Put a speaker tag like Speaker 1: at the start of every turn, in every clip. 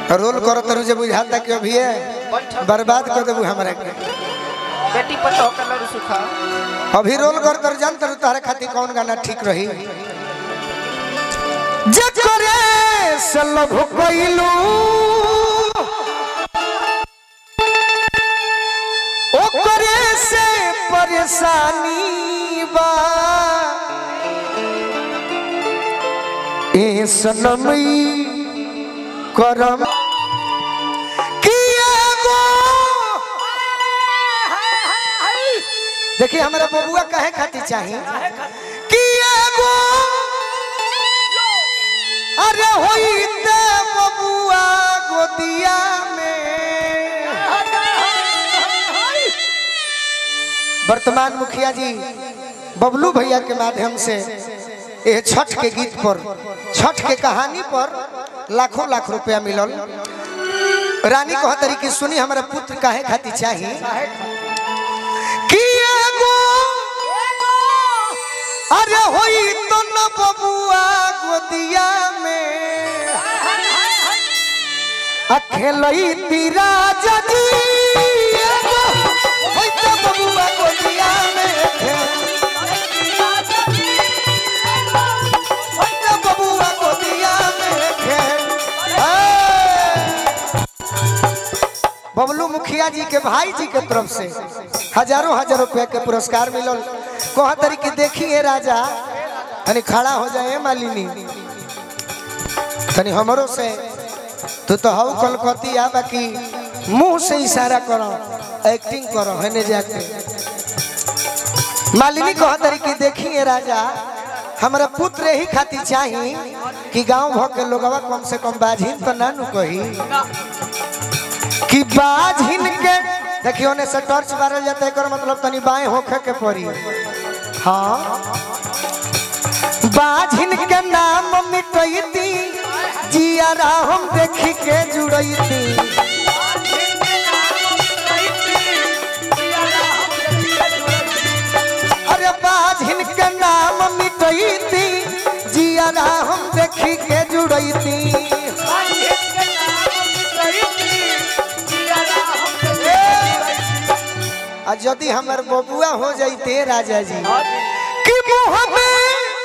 Speaker 1: Role करो तरु जे बुझाता कि अभी
Speaker 2: बैठक
Speaker 1: बर्बाद कर देबू हमरा के
Speaker 2: बेटी पतो कलर सुखा
Speaker 1: अभी रोल कर तर जान तरु तारे खातिर कौन गाना ठीक रही जे करे से लभ कइलू ओ करे से परेशानी बा ए सनमई करम किया गो देखिए हमारा बबुआ कहे खातिर चाहिए कि एगो अरे होई ते बबुआ गोदिया में वर्तमान मुखिया जी बबलू भैया के माध्यम से ये छठ के गीत पर छठ के कहानी पर लाखों लाख रुपया मिलल रानी कह तरीके सुनी हमारा पुत्र काहे खातिर चाहिए कि एगो अरे होई तो न बबुआ गोदिया में अखेलई तीरा जजी एगो होई तो बबुआ गोदिया में होई तो बबुआ गोदिया में खेल बबलू मुखिया जी के भाई जी के तरफ से हजारों हजार रुपया के पुरस्कार मिलल कहा तरी कि देखिए राजा तनी खड़ा हो जाए मालिनी तनी हमरो से तू तो हऊ कलकती आ बाकी मुंह से इशारा करो एक्टिंग करो हेने जाके मालिनी कहा तरी कि देखिए राजा हमारा पुत्र ही खातिर चाही कि गांव भर के लोगवा कम से कम बाझिन तो ना नु कही कि बाझिन के देखियो ने से टॉर्च मारल जाता है एकर मतलब तनी बाएं होखे के पड़ी हाँ बाझिन के नाम मिटैती जियारा हम देखी के जुड़ैती अरे बाझिन के नाम मिटैती जियारा हम देखी के जुड़ैती आ यदि हमर बबुआ हो जाइते राजा जी कि मुँह में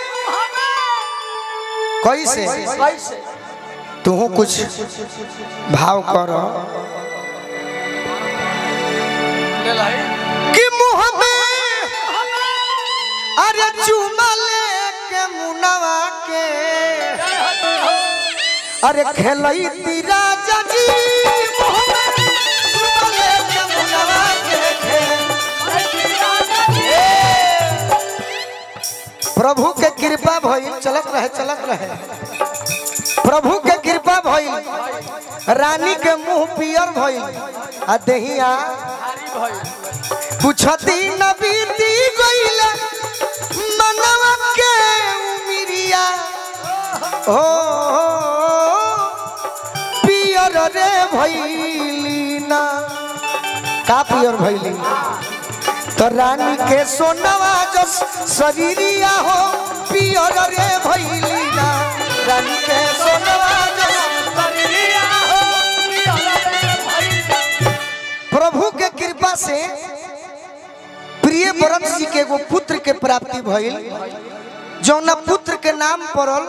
Speaker 1: कैसे तू कुछ भाव करो कि मुँह में अरे चुमा लेके मुनवा के अरे खेलई तीरा जजी मुँह में चुमा लेके मुनवा के प्रभु के कृपा भइल चलत रहे चलत रहे प्रभु के कृपा भइल रानी के मुंह पियर भइल आ देहिया कुछ दिन बीती गइल मनवा के उमिरिया हो पियर रे भइली ना का पियर भइली तो रानी के सोनवा जो शरीरिया हो पियर रे भइली ना रानी के सोनवा जो प्रभु के कृपा से प्रिय भरत जी के एगो पुत्र के प्राप्ति भइल जौना पुत्र के नाम पड़ल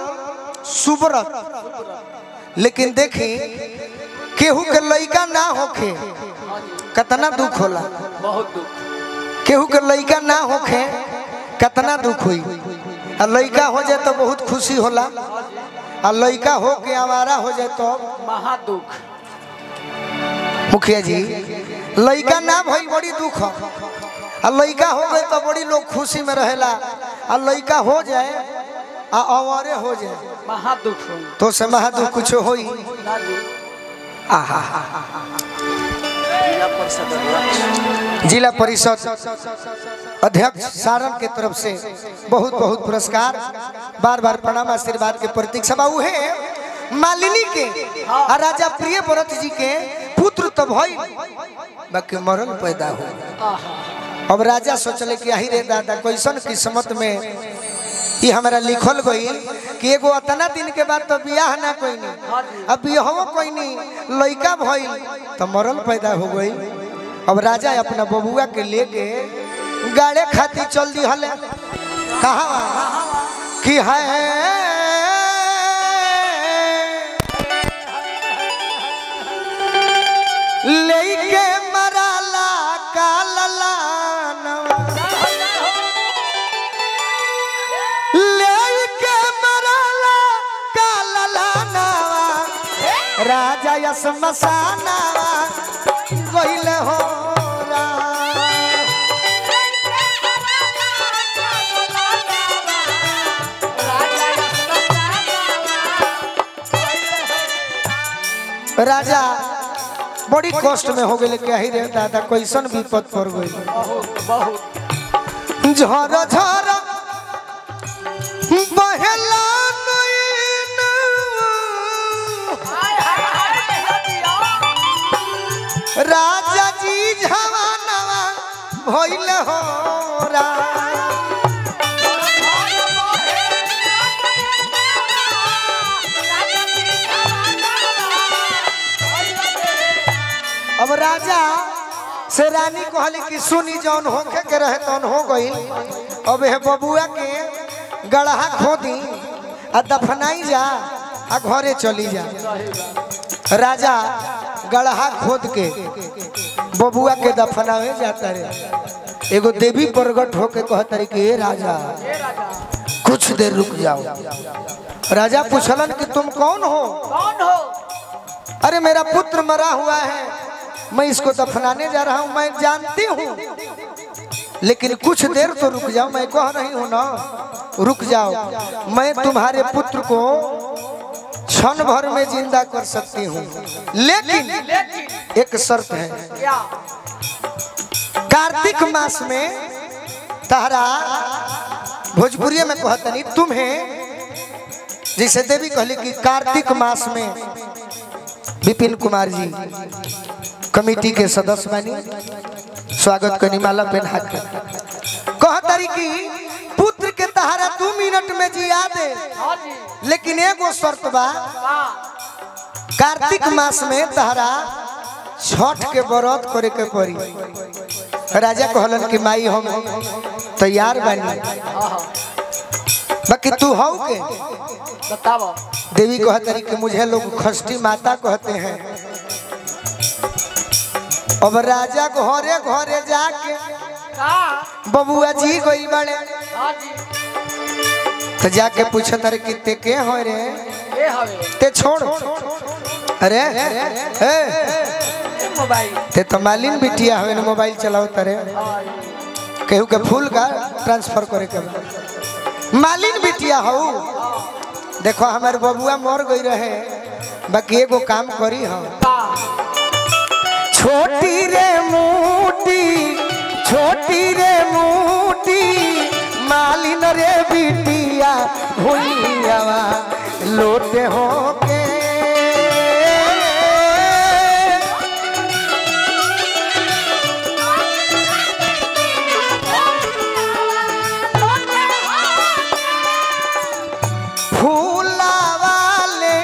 Speaker 1: सुब्रत लेकिन देखी केहू के लइका ना होखे कितना दुख होला
Speaker 2: बहुत दुख
Speaker 1: केहू के लइका ना होखे कितना दुख हुई आ लइका हो जाए तो बहुत खुशी होला आ लइका हो के आवारा हो जाए तो
Speaker 2: महा दुख
Speaker 1: मुखिया जी लइका ना भइल बड़ी दुख ह। आ लइका हो गए तो बड़ी लोग खुशी में रहेला आ लइका हो जाए आ अवरे हो जाए
Speaker 2: महा दुख हो
Speaker 1: तो से महा दुख कुछ होई
Speaker 2: ना जी
Speaker 1: आहा
Speaker 2: जिला परिषद अध्यक्ष
Speaker 1: जिला परिषद अध्यक्ष सारण के तरफ से बहुत बहुत पुरस्कार बार बार प्रणाम आशीर्वाद के प्रतीक सभा उहे मालिनी के आ राजा प्रिय व्रत जी के पुत्र तो भई बाकी मरल पैदा हो
Speaker 2: आहा
Speaker 1: अब राजा सोचले कि आही रे दादा कैसन किस्मत में ये हमारा लिखल गई कि एगो अतना दिन के बाद तो बियाह ना कोई नहीं अब बियाहो कोई नहीं लड़का भइल तो मरल पैदा हो गई अब राजा अपना बबुआ के लेके गाड़े खाती चल दी हले कहा कि है लेके मराला कालला लेके मराला कालला नवा राजा यस मसानावा कइले हो राम। राजा बड़ी कष्ट में हो गए कही रे दादा कैसन विपद पड़ गई
Speaker 2: बहुत बहुत
Speaker 1: झर झर बहेला नैन। राजा जी झवानवा भइल हो राम। अब राजा से रानी कहली कि सुनी जौन होखे के रहे तौन हो गई अब हे बबुआ के गढ़ा खोदी आ दफनाई जा आ घरे चली जा राजा गढ़ा खोद के बबुआ के दफनावे जाता रे एगो देवी प्रगट होके कहता रे कि ए राजा कुछ देर रुक जाओ राजा पूछलन कि तुम कौन हो
Speaker 2: कौन हो
Speaker 1: अरे मेरा पुत्र मरा हुआ है मैं इसको दफनाने जा रहा हूं मैं जानती हूँ लेकिन कुछ देर तो रुक जाओ मैं कह रही हूँ ना रुक जाओ मैं तुम्हारे पुत्र को क्षण भर में जिंदा कर सकती हूँ लेकिन
Speaker 2: लेकिन
Speaker 1: एक शर्त है
Speaker 2: क्या
Speaker 1: कार्तिक मास में तारा भोजपुरी में कहतनी तुम्हें जैसे देवी कहली कि कार्तिक मास में विपिन कुमार जी कमेटी के सदस्य बनी स्वागत करनी माला पहना के कह तारी कि पुत्र के तहारा दू मिनट में जिया दे
Speaker 2: हाँ जी
Speaker 1: लेकिन एगो शर्त बा
Speaker 2: हाँ
Speaker 1: कार्तिक मास में तहरा छठ के व्रत करे के पड़ी राजा कहलन कि माई हम तैयार बानी
Speaker 2: हाँ
Speaker 1: बाकी तू हौ के
Speaker 2: बताओ
Speaker 1: देवी कहतरी कि मुझे लोग खष्टी माता कहते हैं अब राजा घरे घरे जाके
Speaker 2: का
Speaker 1: बबुआ जी गई बड़े
Speaker 2: हाँ जी
Speaker 1: तो जाके पूछत अरे कि ते के हो रे
Speaker 2: ये हवे
Speaker 1: ते छोड़ अरे ए,
Speaker 2: ये मोबाइल
Speaker 1: ते तो मालिन बिटिया हवे ना मोबाइल चलाओ तरे
Speaker 2: हाँ
Speaker 1: केहू के फूल का ट्रांसफर करे के बा। मालिन बिटिया हो देखो हमारे बबुआ मर गई रहे बाकी एगो काम करी हम
Speaker 2: का
Speaker 1: छोटी रे मोटी छोटी रे मोटी मालिन रे बिटिया भुइयावा लोटे हो के फूला वाले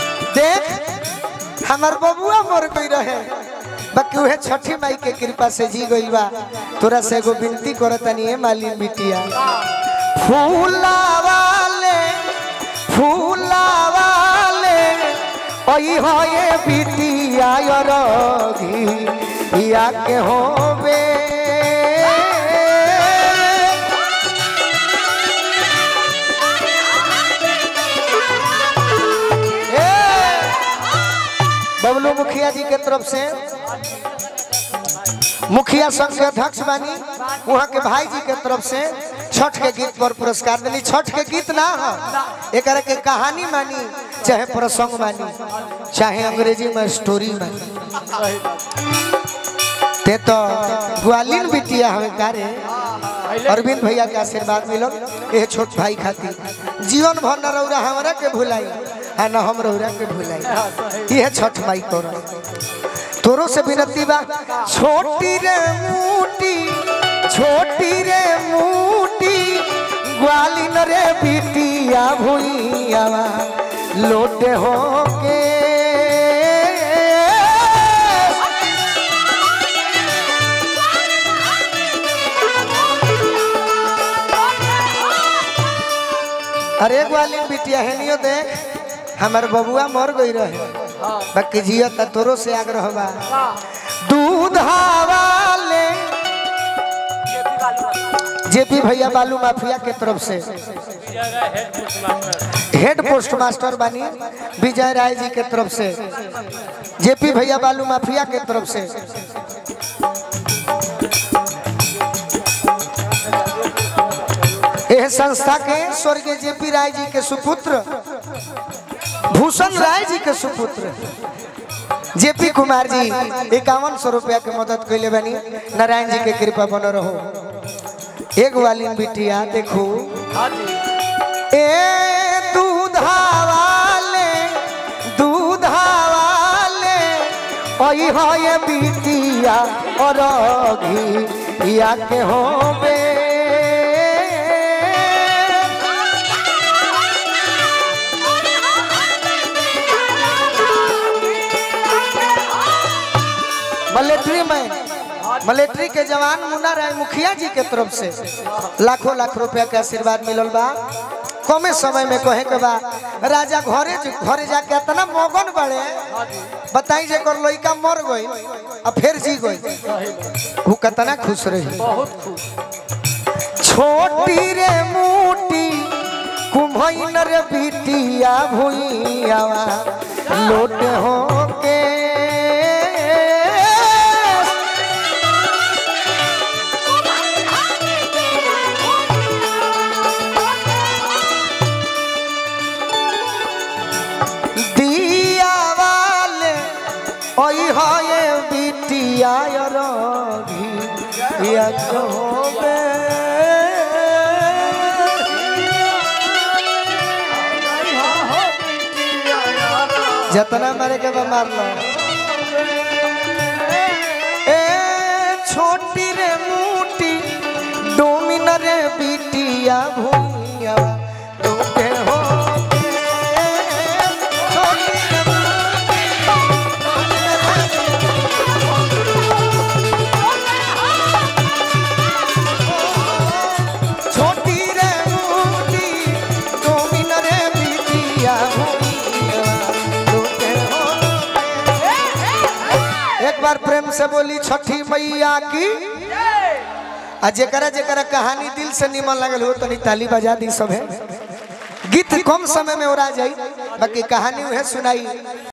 Speaker 1: देख हमार बबुआ मर गई रहे बाकी उहे छठी माई के कृपा से जी गई बा तोरा से एगो विनती करतनी है मालिन बिटिया फूला वाले फूला वाले ओई हो ये बिटिया यरगी या के होबे बबलू मुखिया जी के तरफ से मुखिया संघ के अध्यक्ष बानी वहाँ के भाई जी के तरफ से छठ के गीत पर पुरस्कार दिली छठ के गीत ना हो एक के कहानी मानी चाहे प्रसंग मानी चाहे अंग्रेजी में स्टोरी मानी
Speaker 2: सही बात
Speaker 1: ते तो ग्वालिन बिटिया हवे कारे
Speaker 2: पहले
Speaker 1: अरविंद भैया के आशीर्वाद मिलो ये छोट भाई खातिर जीवन भर न रौरा हमरा के भुलाई आ न हम रौरा के भुलाई ये छठ माई तोरा तोरो से विनती बा छोटी रे मोटी छोटी रे मूटी ग्वालिन रे बिटिया भुइयावा लोटे हो के अरे ग्वालिन बिटिया है नियो देख हमर बबुआ मर गई रहे
Speaker 2: हाँ
Speaker 1: बाकी जिया त तोरो से आग्रह बा
Speaker 2: का
Speaker 1: दूध वाले जेपी भैया बालू माफिया के तरफ से हेड पोस्ट मास्टर बानी विजय राय जी के तरफ से जेपी भैया बालू माफिया के तरफ से यह संस्था के स्वर्गीय जेपी राय जी के सुपुत्र भूषण राय जी के सुपुत्र जेपी कुमार जी इक्यावन सौ रुपया के मदद कैले बनी नारायण जी के कृपा बन रहो एक वाली बिटिया देखो
Speaker 2: हाँ जी
Speaker 1: ए दूधा वाले दूधा वाले ओई हो ये बिटिया और घी या के होबे मिलिट्री में मिलिट्री के जवान मुन्ना राय मुखिया जी के तरफ से लाखों लाख रुपया के आशीर्वाद मिलल बा कमे समय में कहे के बा राजा घरे घरे जाके इतना मगन बड़े बताई जे कर लइका मर गई आ फिर जी गई
Speaker 2: सही बात।
Speaker 1: वो कितना खुश रही
Speaker 2: बहुत खुश
Speaker 1: छोटी रे मूटी कुम्हैन रे बिटिया भुइयावा लोट हो के दिया वाले ओई होए बिटिया रघी या होबे जतना मारे के बा मार लो ए छोटी रे मूटी डोमिन रे बिटिया भूइया लोटे हो छोटी रे छोटी रे मूटी डोमिन रे बिटिया भूइया लोटे हो एक बार प्रेम से बोली छठी मैया की आ जेकरा जेकरा कहानी दिल से निमन लगल हो तनी ताली बजा दी सब गीत कम समय में ओरा जाई बाकी कहानी उहे सुनाई